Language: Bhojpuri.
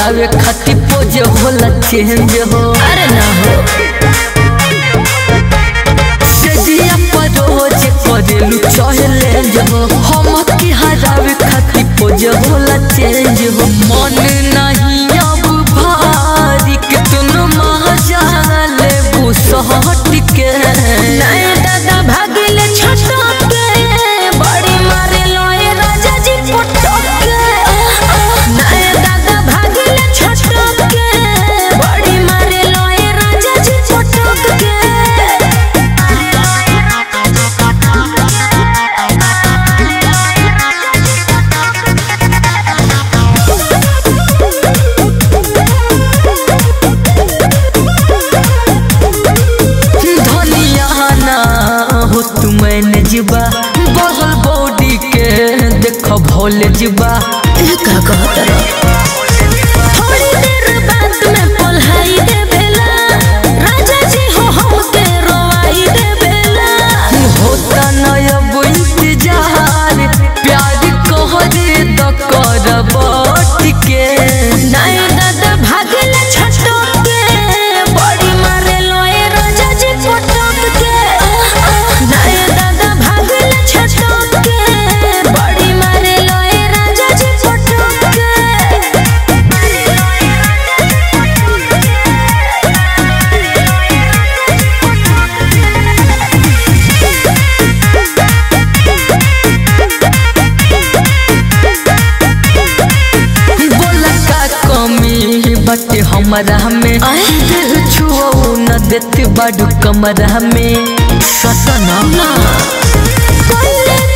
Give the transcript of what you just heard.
हरावे खातिर पोज होला चेंज हो अरे ना हो सेजिया पर रोज करेलू चहलेंज हो हम के हरावे खातिर पोज होला चेंज हो मन नहीं अब भारी के तुम महाजाले बुसहट के नए दादा भागले छटक के बड़ी मारे लोए राजा जी पटक के नए दादा भागले छटक के बड़ी मारे लोए राजा जी पटक धनिया ना हो तू मैंने जीवा बगल बॉडी के देख भोले जीवा के का कहतर थोड़ी देर बाद में पल्हाई दे बेला राजा जी हो हमके रोवाई दे बेला होता न अब इंतजार प्यार कहरे तो कर बट के नए दादा भागले छटक के बड़ी मारे लोए राजा जी पटक के नए दादा भागले छटक के बड़ी मारे लोए राजा जी पटक बोला का कमी बटे हमारा में दिल छुओ न देत बाडू कमरा में ससना के कोई